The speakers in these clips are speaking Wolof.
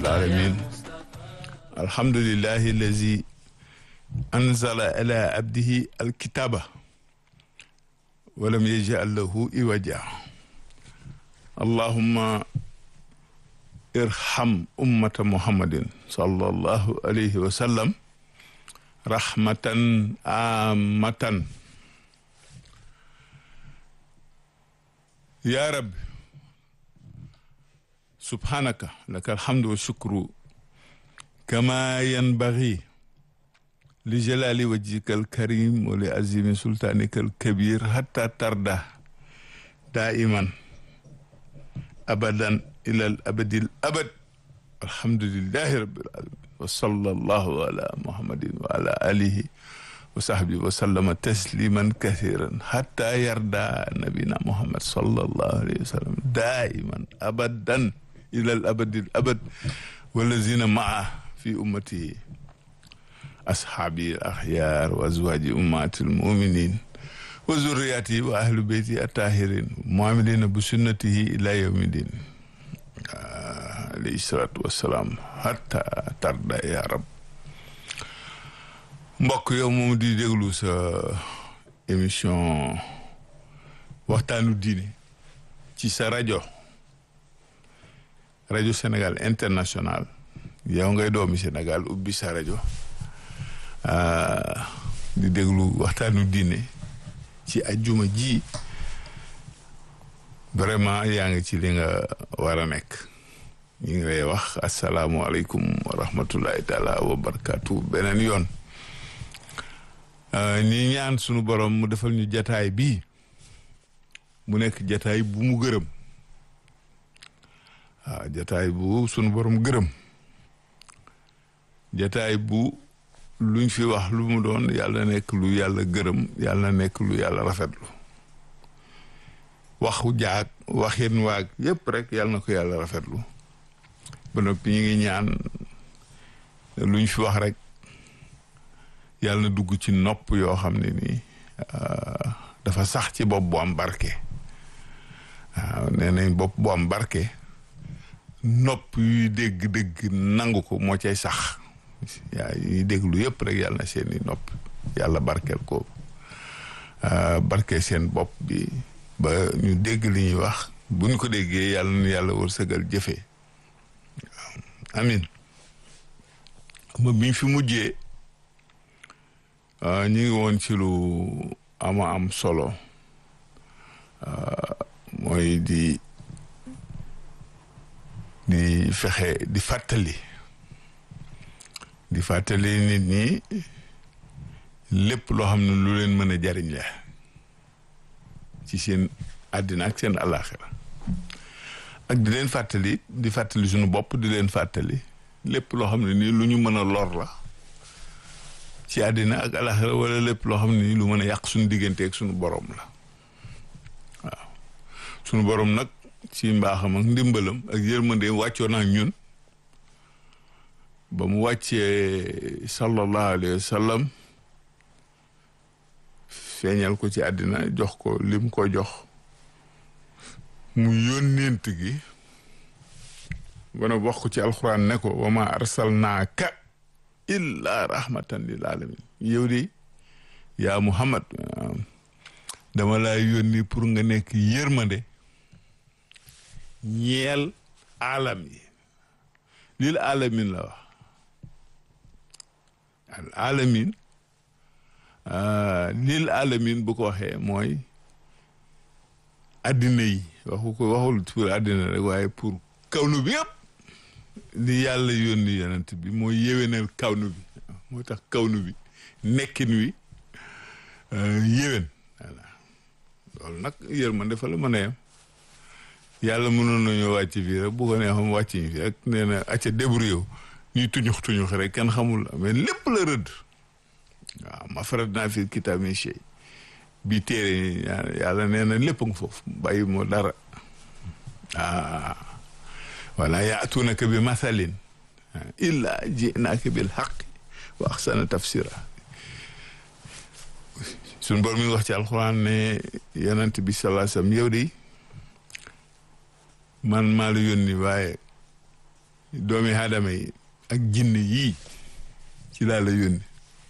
العالمين الحمد لله الذي أنزل على عبده الكتاب ولم يجعل له إوجا اللهم ارحم أمة محمد صلى الله عليه وسلم رحمة عامة يا رب سبحانك لك الحمد والشكر كما ينبغي لجلال وجهك الكريم ولعظيم سلطانك الكبير حتى ترضى دائما أبدا إلى الأبد الأبد الحمد لله رب العالمين وصلى الله على محمد وعلى آله وصحبه وسلم تسليما كثيرا حتى يرضى نبينا محمد صلى الله عليه وسلم دائما أبدا إلى الأبد الأبد والذين معه في أمته أصحابي الأخيار وأزواج أمهات المؤمنين وذرياته وأهل بيته الطاهرين معاملين بسنته إلى يوم الدين عليه الصلاة والسلام حتى ترضى يا رب mbokk yow moom di déglu sa émission waxtaanu diine ci sa rajo rajo Sénégal international yow ngay doomi Sénégal ubbi sa rajo di déglu waxtaanu diine ci ajjuma ji vraiment yaa ngi ci li nga war a nekk ñu ngi lay wax asalaamualeykum wa rahmatullahi taala wa barakaatu beneen yoon ñi ñaan sunu borom mu defal ñu jataay bii mu nekk jataay bu mu gërëm waaw jataay bu sunu borom gërëm jataay bu luñ fi wax lu mu doon yàlla nekk lu yàlla gërëm yàlla nekk lu yàlla rafetlu waxu jaag waxin waag yépp rek yàlla na ko yàlla rafetlu ba noppi ñu ngi ñaan luñ fi wax rek yàlla na dugg ci nopp yoo xam ne nii dafa sax ci bopp bu am barke waaw nee nañ bopp bu am barke nopp yuy dégg-dégg nangu ko moo cay sax yaa yuy déglu yëpp rek yàlla na seeni nopp yàlla barkeel ko barke seen bopp bi ba ñu dégg li ñuy wax bu ñu ko déggee yàlla na yàlla wërsëgal jëfe waaw amin ma biñ fi mujjee ñu ngi woon ci lu ama am solo mooy di di fexe di fàttali di fàttali nit ñi lépp loo xam ne lu leen mën a jariñ la ci seen àddina ak seen àllaaxira ak di leen fàttali di fàttali suñu bopp di leen fàttali lépp loo xam ne nii lu ñu mën a lor la ci àddina ak alaxira wala lépp loo xam ne nii lu mën a yàq suñu diggante ak suñu borom la waaw suñu borom nag ci mbaaxam ak ndimbalam ak yërmandeem wàccoo naa ñun ba mu wàccee sallallahu alayhi wa sallam feeñal ko ci àddina jox ko lim ko jox mu yónneent gi bana wax ko ci alxuraan ne ko wa ma arsalnaaka illa rahmatan lil alamin yow de yaa muhammad dama laa yónni pour nga nekk yërmande ñeel alam yi lil alamin la wax al alamin lil alamin bu ko waxee mooy addina yi waxu ko waxul pour addina rek waaye pour kawnu bi yëpp li yàlla yónni yonent bi mooy yéwénal kawnu bi moo tax kawnu bi nekkin wi yéwén voilà loolu nag yërmande fa la mën a yem yàlla mënoon nañoo wàcc fii rek bu ko neexam wàcc ñu fi rek nee na acca débrouillé yow ñuy tuñux tuñux rek kenn xamul mais lépp la rëdd waaw ma farat naa fi kitaab min shay bi téere yàlla nee na lépp nga foofu bàyyi moo dara ah wala yaatuunaka bi mathalin illa jinaaka bil xaq wa axsana tafsira suñ bor mi wax ci alxuraan ne yonent bi salaa sallam yow de man maa la yónni waaye doomi aadama yi ak jinne yii ci laa la yónni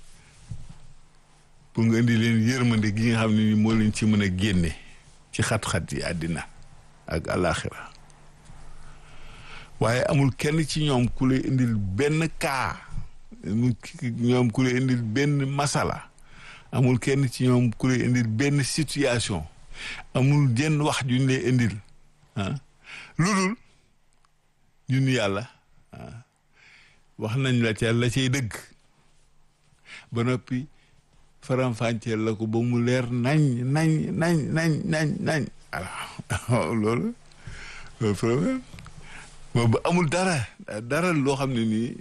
pour nga indi leen yërmande gi nga xam ne ni moo leen ci mën a génne ci xat-xat yi àddina ak alaxira waaye amul kenn ci ñoom ku lay indil benn kaa ñoom ku lay indil benn masala amul kenn ci ñoom ku lay indil benn situation amul jenn wax juñ lay indil ah lu dul ñun yàlla wax nañ la ca la cay dëgg ba noppi faram-fàcceel la ko ba mu leer nañ nañ nañ nañ nañ nañ alors loolu loolu problème ba amul dara dara loo xam ne nii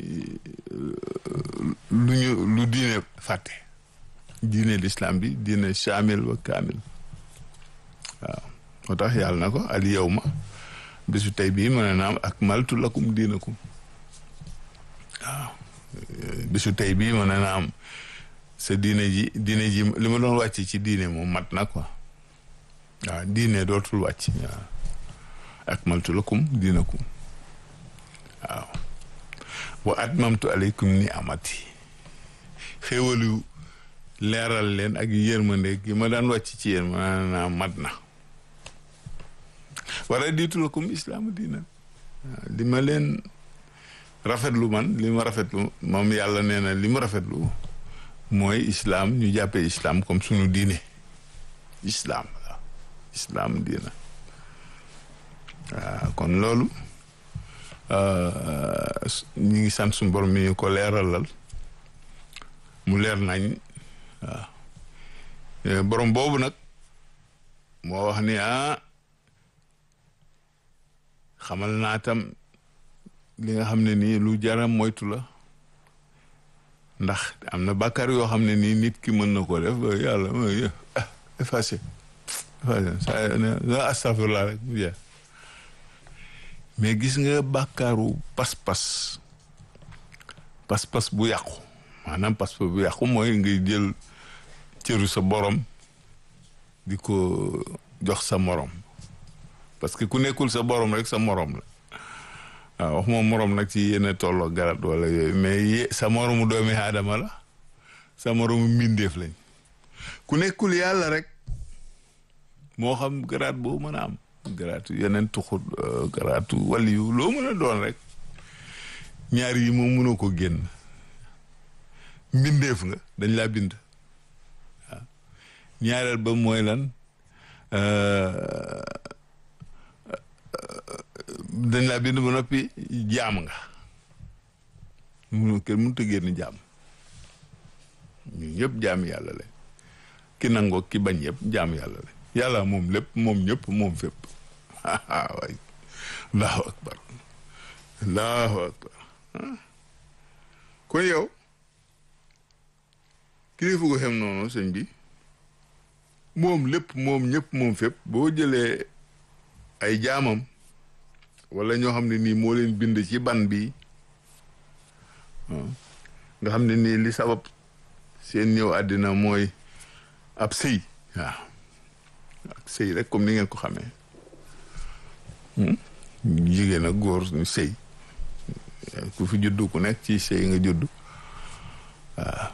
lu ñu lu diine fàtte diine l'islam bi diine chamil wa kaamil waaw moo tax yàlla na ko al yawma bisu tey bii mën na am akmaltu lakum diinakum waaw bisu tey bii mën na am sa diine ji diine ji li ma doon wàcc ci diine moom mat na quoi waaw diine dootul wàcc waaw akmaltu lakum diinakum waaw wa atmamtu aleykum ni amati xéewalu leeral leen ak yërmande gi ma daan wàcc ci yéen ma naa mat na wara diitu lakum islaamu diina li ma leen rafetlu man li ma rafetlu moom yàlla nee na li mu rafetlu mooy islaam ñu jàppee islaam comme sunu diine islaam waaw islaam diina waaw kon loolu ñu ngi sant suñu borom mi ñu ko leeralal mu leer nañ waaw borom boobu nag moo wax ni ah xamal naa tam li nga xam ne nii lu jaram moytu la ndax am na bàkkaar yoo xam ne nii nit ki mën na ko def yàlla ah effacé effacé sa astafurlah rek mu jeex mais gis nga bàkkaaru pas-pas pas-pas bu yàqu maanaam pas-pas bu yàqu mooy ngay jël cëru sa borom di ko jox sa morom parce que ku nekkul sa borom rek sa morom la waaw wax moom morom nag ci yenn tolloo garat wala yooyu mais sa moromu doomi aadama la sa moromu mbindeef lañ ku nekkul yàlla rek moo xam garaat boo mën a am garaatu yeneen tuxut garaatu waliyu loo mën a doon rek ñaar yi moom mënoo ko génn mbindeef nga dañ laa bind waaw ñaareel ba mooy lan dañ laa bind ba noppi jaam nga mu kenn mënut a génn jaam ñun ñëpp jaam yàlla lañ ki nangoo ki bañ yëpp jaam yàlla lañ yàlla moom lépp moom ñëpp moom fépp waay allahu akbar allahu akbar kon yow kilifa ko xem noonu sëñ bi moom lépp moom ñëpp moom fépp boo jëlee ay jaamam wala ñoo xam ne nii moo leen bind ci ban bi nga xam ne nii li sabab seen ñëw àddina mooy ab sëy waaw ak sëy rek comme ni ngeen ko xamee jigéen ak góor ñu sëy ku fi juddu ku nekk ci sëy nga juddu waaw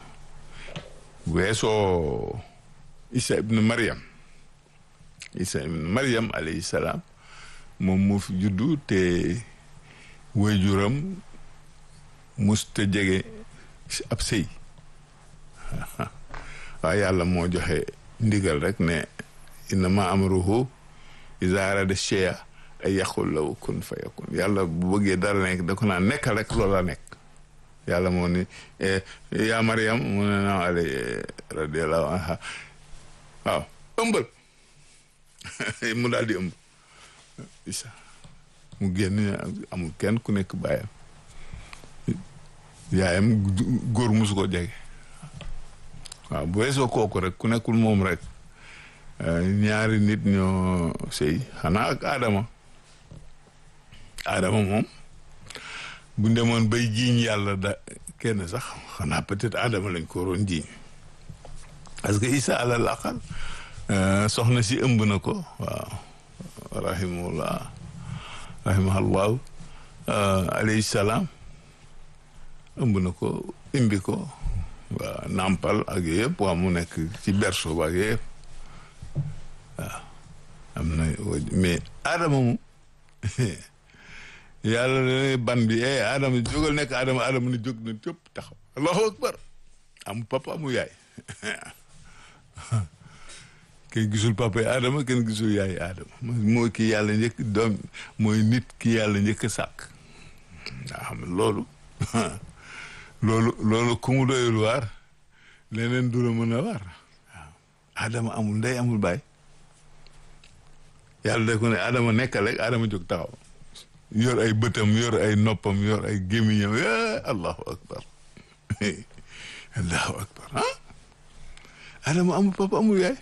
weesoo Isa ibn Maryam Isa ibn Maryam alayhi salaam moom moo fi juddu te waajuram musta jege ab sëy waaye yàlla moo joxe ndigal rek ne innama amruhu iza arada shay'a ay yaqul lahu kun fayakun yàlla bu bëggee dara nekk da ko naan nekkal rek loola nekk yàlla moo ni yaa Mariam mu ne naam alay radiallahu anha waaw ëmbal mu daal di ëmb isa mu génn amul kenn ku nekk bàyyam yaayam góor musu ko jege waaw bu weesoo kooku rek ku nekkul moom rek ñaari nit ñoo sëy xanaa ak Adama Adama moom bu demoon bay jiiñ yàlla da kenn sax xanaa peut-être Adama lañ ko waroon jiiñ parce que Isa alal aqal soxna si ëmb na ko waaw rahimahullah rahimahullahu alayhi salaam ëmb na ko imbi ko waaw nàmpal ak yooyu yëpp waa mu nekk ci berceau ba ak yooyu yëpp waaw am na mais Adama mu yàlla dana ban bi eh Adama jógal nekk Adama Adama ni jóg na cëpp taxaw allahu akbar amu papa amu yaay kenn gisul papa yi Adama kenn gisul yaay Adama mooy ki yàlla njëkk doom mooy nit ki yàlla njëkk sàkk nga xam ne loolu loolu loolu ku mu doyul waar leneen du la mën a waar waaw Adama amul ndey amul baay yàlla da ko ne Adama nekkal rek Adama jóg taxaw yor ay bëtam yor ay noppam yor ay gémmiñam allahu akbar allahu akbar ah Adama amul papa amul yaay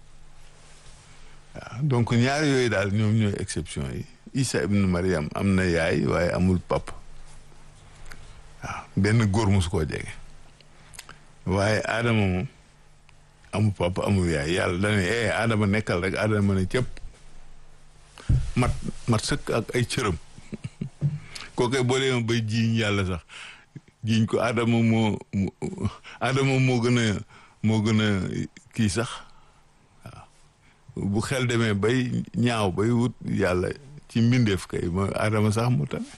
waaw donc ñaar yooyu daal ñoom ñooy exception yi Isa ibn Mariam am na yaay waaye amul papa waaw benn góor musu koo jege waaye Adama moom amul papa amul yaay yàlla dane eh Adama nekkal rek Adama ne cëpp mat mat sëkk ak ay cëram kookoy boo demee bay jiiñ yàlla sax jiiñ ko Adama moo Adama moo gën a moo gën a kii sax waaw bu xel demee bay ñaaw bay wut yàlla ci mbindeef kay mooy Adama sax mu tane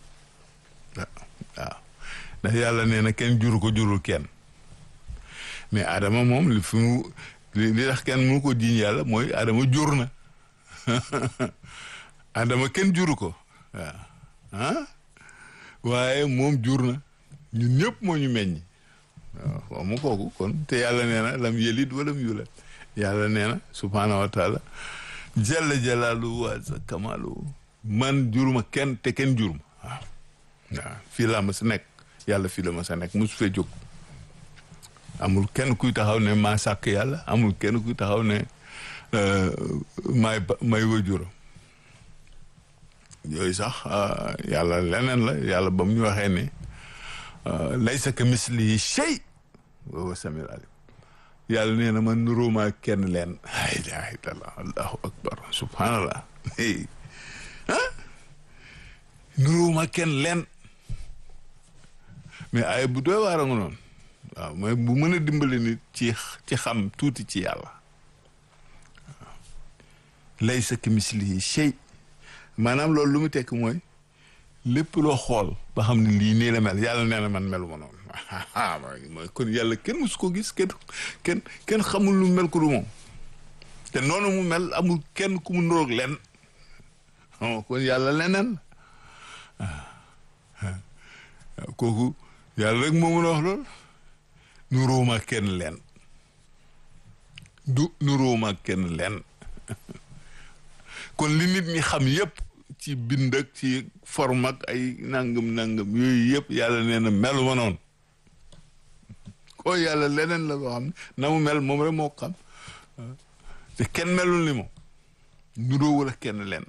waaw ndax yàlla nee na kenn juru ko jurul kenn mais Adama moom li fi mu li tax kenn mënu ko jiiñ yàlla mooy Adama jur na Adama kenn juru ko waaw ah waaye moom jur na ñun ñëpp moo ñu meññ waaw waaw mu kooku kon te yàlla nee na lam yelid walam yulad yàlla nee na subhaanahu wa taala jalla jalaalu wa kamalu man juruma kenn te kenn juruma waaw waaw fii laa ma sa nekk yàlla fii la ma sa nekk mosu fee jóg amul kenn kuy taxaw ne maa sàkk yàlla amul kenn kuy taxaw ne may may wajuram yooyu sax yàlla leneen la yàlla ba mu ñu waxee ne laysa ka mislihi shay wa huwa samiul alim yàlla nee na man nuróomaa kenn leen la ilaha illallah allahu akbar subhanallah ah nuróomaa kenn leen mais ay bu doy waar a nga noonu waaw mais bu mën a dimbali nit ci ci xam tuuti ci yàlla waaw laysa ka mislihi shay maanaam loolu lu mu tekk mooy lépp loo xool ba xam ne lii nii la mel yàlla nee na man melu ma noonu mooy kon yàlla kenn musu ko gis kenn kenn kenn xamul lu mel ko du moom te noonu mu mel amul kenn ku mu nuroog len kon yàlla leneen kooku yàlla rek moo mën a wax loolu nuróoma kenn leen du nuróoma kenn leen kon li nit ñi xam yépp ci bind ak ci forme ak ay nangam nangam yooyu yëpp yàlla nee na melu ma noonu ko yàlla leneen la loo xam ne na mu mel moom rek moo xam te kenn melul ni moom nuroo wala kenn leen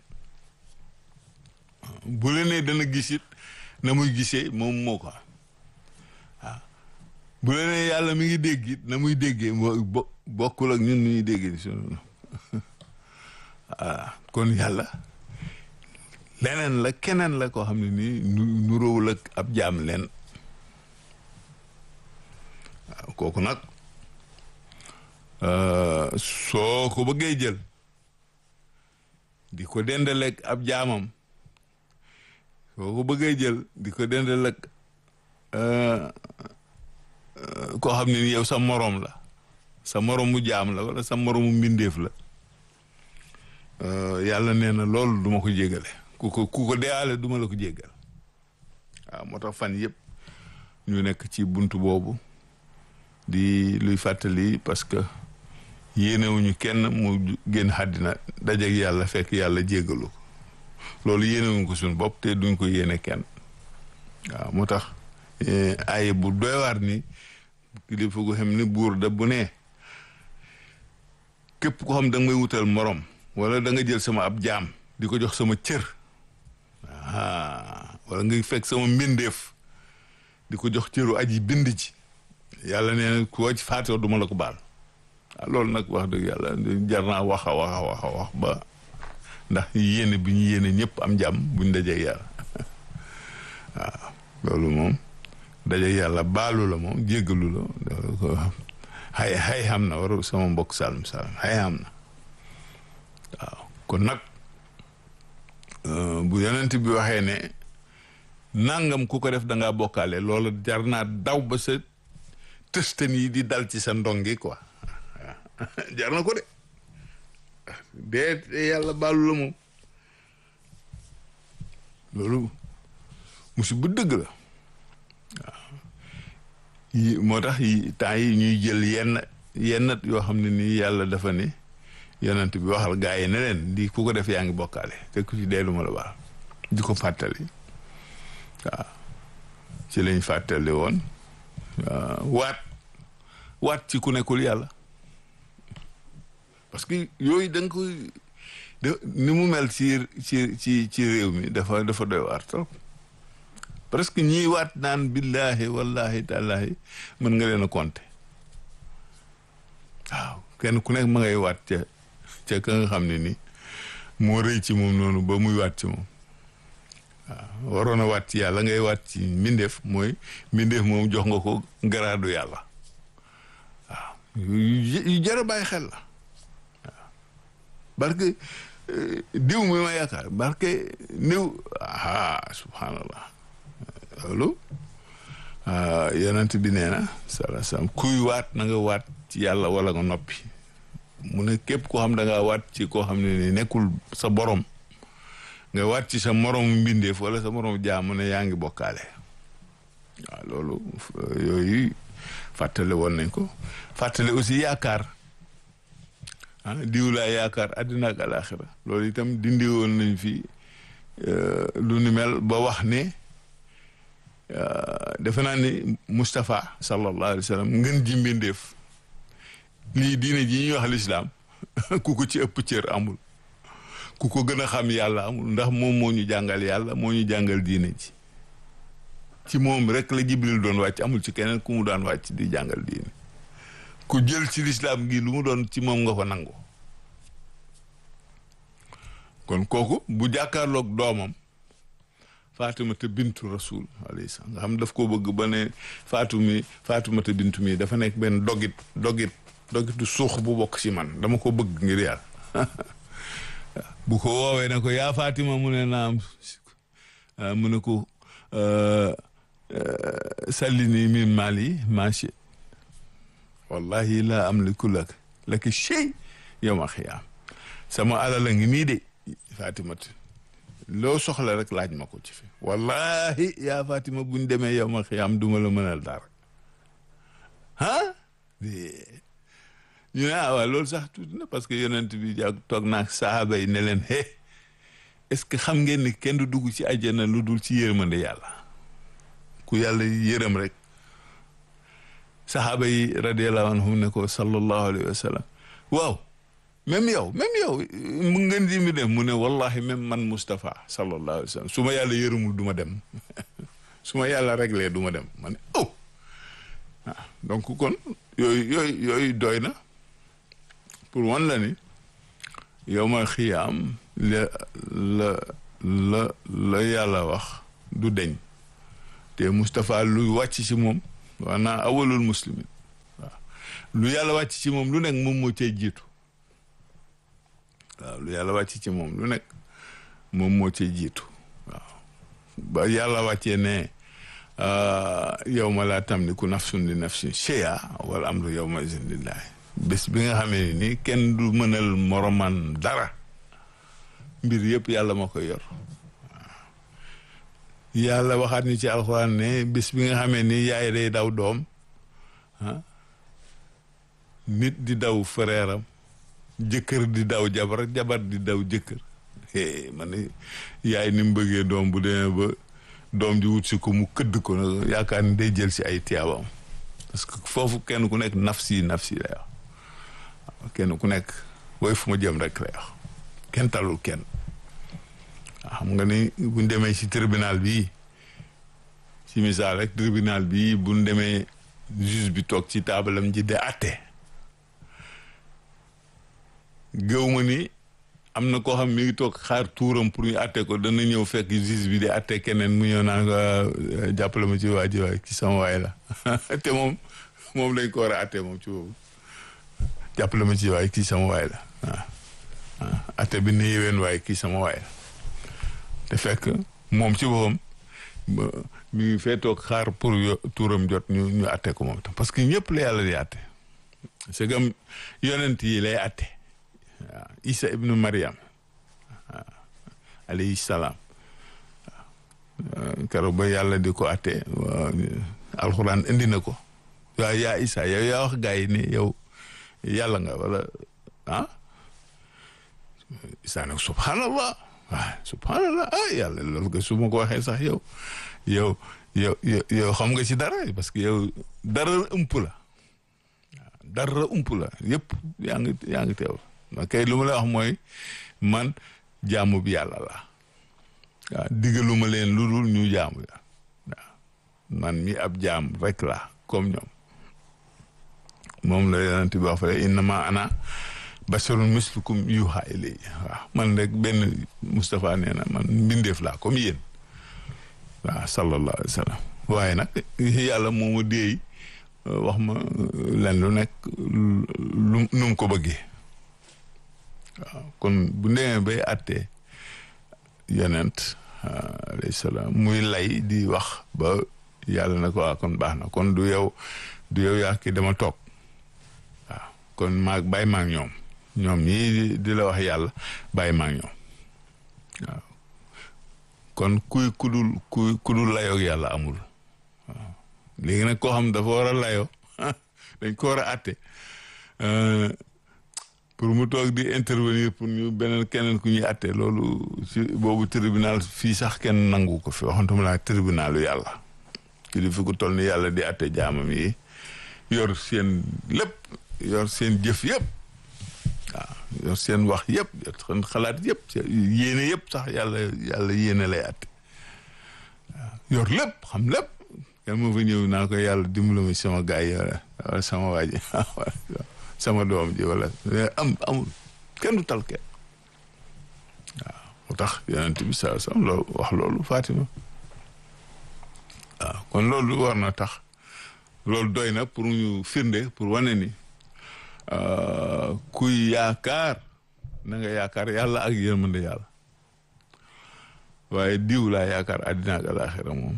bu la nee dana gis it na muy gisee moom moo ko waaw bu la nee yàlla mi ngi dégg it na muy déggee moo bokkul ak ñun ñuy déggee si waaw kon yàlla leneen la keneen la koo xam ne nii nuróowul ak ab jaam leen waaw kooku nag soo ko bëggee jël di ko dendaleeg ab jaamam soo ko bëggee jël di ko dendaleeg koo xam ne ni yow sa moroom la sa moroomu jaam la wala sa moroomu mbindeef la yàlla nee na loolu duma ko jégale ku ko ku ko deyaale duma la ko jéggal waaw moo tax fan yëpp ñu nekk ci bunt boobu di luy fàttali parce que yéenewuñu kenn mu génn àddina dajeeg yàlla fekk yàlla jéggalu ko loolu yéenewuñu ko suñu bopp te duñ ko yéene kenn waaw moo tax ay bu doy waar ni kilifa gu xam ni buur da bu ne képp ko xam da nga may wutal morom wala da nga jël sama ab jaam di ko jox sama cër ah wala nga fekk sama mbindeef di ko jox cëru aji bind ci yàlla nee na koo ci faatoo duma la ko baal ah loolu nag wax dëgg yàlla jar naa wax a wax a wax a wax ba ndax yéene bi ñu yéene ñëpp am jàmm buñ dajee yàlla waaw loolu moom daje yàlla baalu la moom jéggalu la loolu ko xay xay xam na waru sama mbokk salum salum xay xam na waaw kon nag bu yonent bi waxee ne nangam ku ko def da ngaa bokkaale loolu jar naa daw ba sa tëstan yi di dal ci sa ndongi quoi jar na ko de dee yàlla baalu la moom loolu musiba dëgg la waaw yi moo tax yi temps yi ñuy jël yenn yenn yoo xam ne nii yàlla dafa ne yonent bi waxal gaa yi ne leen di ku ko def yaa ngi bokkaale te ku ci dee du ma la baal di ko fàttali waaw ci lañ fàttali woon waat waat ci ku nekkul yàlla parce que yooyu da nga koy ni mu mel ci ci ci ci réew mi dafa dafa doy waar trop presque ñiy waat naan billahi wallahi tallahi mën nga leen a compter waaw kenn ku nekk ma ngay waat ca ca ka nga xam ne ni moo rëy ci moom noonu ba muy waat ci moom waaw waroon a waat ci yàlla ngay waat ci mbindeef mooy mbindeef moom jox nga ko garaadu yàlla waaw yu jar a bàyyi xel la waaw barke diw mi ma yaakaar barke niw ah subhanallah loolu yonent bi nee na sala sam kuy waat na nga waat ci yàlla wala nga noppi mu ne képp koo xam da ngaa waat ci koo xam ne ni nekkul sa borom nga waat ci sa morom mbindeef wala sa morom jaamu ne yaa ngi bokkaale waaw loolu yooyu fàttale woon nañ ko fàttale aussi yaakaar ah diw laa yaakaar àddina ak alaxira loolu itam dindi woon nañ fi lu ni mel ba wax ne defe naa ni Moustapha sallallahu alayhi wa sallam ngën ji mbindeef lii diine ji ñuy wax lislaam ku ko ci ëpp cër amul ku ko gën a xam yàlla amul ndax moom moo ñu jàngal yàlla moo ñu jàngal diine ji ci moom rek la Jibril doon wàcc amul ci keneen ku mu daan wàcc di jàngal diine ku jël ci lislaam gi lu mu doon ci moom nga ko nangu kon kooku bu jàkkaarloog doomam Faatumata bintu rasul alayhi salaam nga xam daf ko bëgg ba ne Faatu mi Faatumata bintu mi dafa nekk benn dogit dogit dogitu suux bu bokk ci man dama ko bëgg ngir yàlla bu ko woowee ne ko yaa Fatima mu ne naam mu ne ko sallini min mali machi wallahi laa amliku lak laki shay yawma xiyaam sama alal a ngi nii de Fatimatu loo soxla rek laaj ma ko ci fi wallahi yaa Fatima buñ demee yawma xiyaam duma la mënal dara ah ñu ne ah waaw loolu sax tuuti na parce que yonent bi jàg toog naag sahaaba yi ne leen hé est-ce que xam ngeen ni kenn du dugg ci àjjana lu dul ci yërmande yàlla ku yàlla yërëm rek sahaaba yi radiallahu anhum ne ko sallallahu alayhi wa sallam waaw même yow même yow mu ngeen di mi dem mu ne wallahi même man Moustapha sallallahu alayhi wa sallam su ma yàlla yërëmul du ma dem su ma yàlla réglé du ma dem ma ne oh ah donc kon yooyu yooyu yooyu doy na pour wan la ni yow ma xiyaam la la la la yàlla wax du deñ te Moustapha lu wàcc ci moom waanaa awalul muslimin waaw lu yàlla wàcc ci moom lu nekk moom moo cay jiitu waaw lu yàlla wàcc ci moom lu nekk moom moo cay jiitu waaw ba yàlla wàccee ne yow ma laa tamliku nafsun li nafsin shay'a wal amru yawma izin lillahi bés bi nga xamee ni kenn du mënal moroman dara mbir yëpp yàlla ma koy yor yàlla waxaat ni ci alxuraan ne bés bi nga xamee ni yaay day daw doom ah nit di daw frèram jëkkër di daw jabar jabar di daw jëkkër man ne yaay ni mu bëggee doom bu demee ba doom ji wut si ko mu këdd ko nag yaakaar ni day jël si ay tiyaabam parce que foofu kenn ku nekk nafsi nafsi lay wax kenn ku nekk woy fu ma jëm rek lay wax kenn talul kenn xam nga ni buñ demee ci tribunal bii ci misaal rek tribunal bii buñ demee juge bi toog ci taabalam ji de atte gëw ma ni am na koo xam mi ngi toog xaar tuuram pour ñu atte ko dana ñëw fekk juge bi di atte keneen mu ñëw naan ko jàppale ma ci waa ji waay ci sama waay la te moom moom lañ ko war a atte moom ci boobu jàppale ma ci waay kii sama waay la waaw waaw atte bi ne yéwén waay kii sama waay la te fekk moom ci boppam mi ngi fee toog xaar pour tuuram jot ñu ñu atte ko moom tam parce que ñëpp la yàlla di atte c'est comme yonent yi lay atte waaw Isa ibnu Mariam waaw alayhi salaam waaw keroog ba yàlla di ko atte alxuraan indi na ko waaw yaa Isa yow yaa wax gaa yi ne yow yàlla nga wala ah Isa nag subhanallah waaw subhanallah ah yàlla loolu nga su ma ko waxee sax yow yow yow yow xam nga ci dara parce que yow dara ëmp la dara ump la yëpp yaa ngi yaa ngi teew ma kay lu ma la wax mooy man jaamu bi yàlla la waaw digaluma leen lu dul ñu jaamu ya waaw man mi ab jaam rek la comme ñoom moom la yonent bi wax fa innama ana basharun mislukum yuha ilayya waaw man rek benn Moustapha nee na man mbindeef laa comme yéen waaw sallallahu alayhi wa sallam waaye nag yàlla moo ma déey wax ma len lu nekk lu nu mu ko bëggee waaw kon bu demee bay àttee yonent alayhi salaam muy lay di wax ba yàlla na ko waa kon baax na kon du yow du yow yaa ki dama toog waaw kon maag bàyyi maag ñoom ñoom ñii di la wax yàlla bàyyi maag ñoom waaw kon kuy kudul kuy kudul layoog yàlla amul waaw léegi nag koo xam dafa war a layoo dañ ko war a àtte pour mu toog di intervenir pour ñu beneen keneen ku ñuy àtte loolu ci boobu tribunal fii sax kenn nangu ko fi waxantuma laa tribunalu yàlla kilifa ku toll ni yàlla di àtte jaamam yi yor seen lépp yor seen jëf yëpp waaw yor seen wax yëpp yor seen xalaat yëpp yéene yëpp sax yàlla yàlla yéene lay àtte waaw yor lépp xam lépp kenn moo fa ñëw naa ko yàlla dimbali ma sama gaay yi wala sama waa ji sama doom ji wala am amul kenn du tal kenn waaw mu tax yonent bi saa sam loolu wax loolu Fatima waaw kon loolu war na tax loolu doy na pour ñu firnde pour wane ni kuy yaakaar na nga yaakaar yàlla ak yërmande yàlla waaye diw laa yaakaar àddina ak alaaxira moom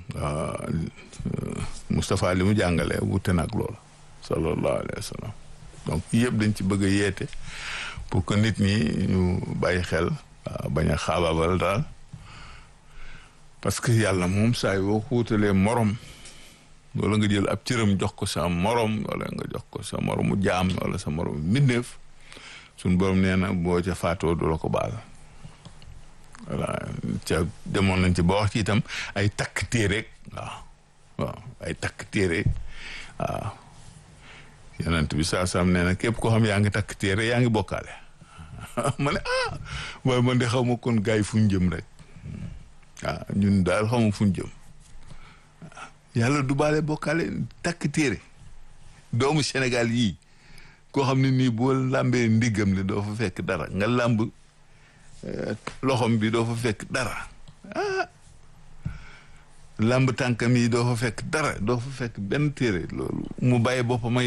Moustapha li mu jàngale wute nag loolu sallallahu alayhi wa sallam donc yëpp dañ ci bëgg a yeete pour que nit ñi ñu bàyyi xel bañ a xaabaabal daal parce que yàlla moom saa yoo ko wutalee morom wala nga jël ab cëram jox ko sa morom wala nga jox ko sa moromu jaam wala sa moromu mbindeef suñ borom nee na boo ca faatoo du la ko baal voilà ca demoon nañ ci ba wax ci itam ay takk téere waaw waaw ay takk téere waaw yonent bi saa saam nee na képp koo xam yaa ngi takk téere yaa ngi bokkaale ma ne ah waaye man de xaw ma kon gars yi fu ñu jëm rek waaw ñun daal xaw ma fu ñu jëm yàlla du baale bokkaale takk téere doomu Sénégal yii koo xam ne nii boo làmbee ndiggam li doo fa fekk dara nga làmb loxom bi doo fa fekk dara ah làmb tànkam yi doo fa fekk dara doo fa fekk benn téere loolu mu bàyyi boppam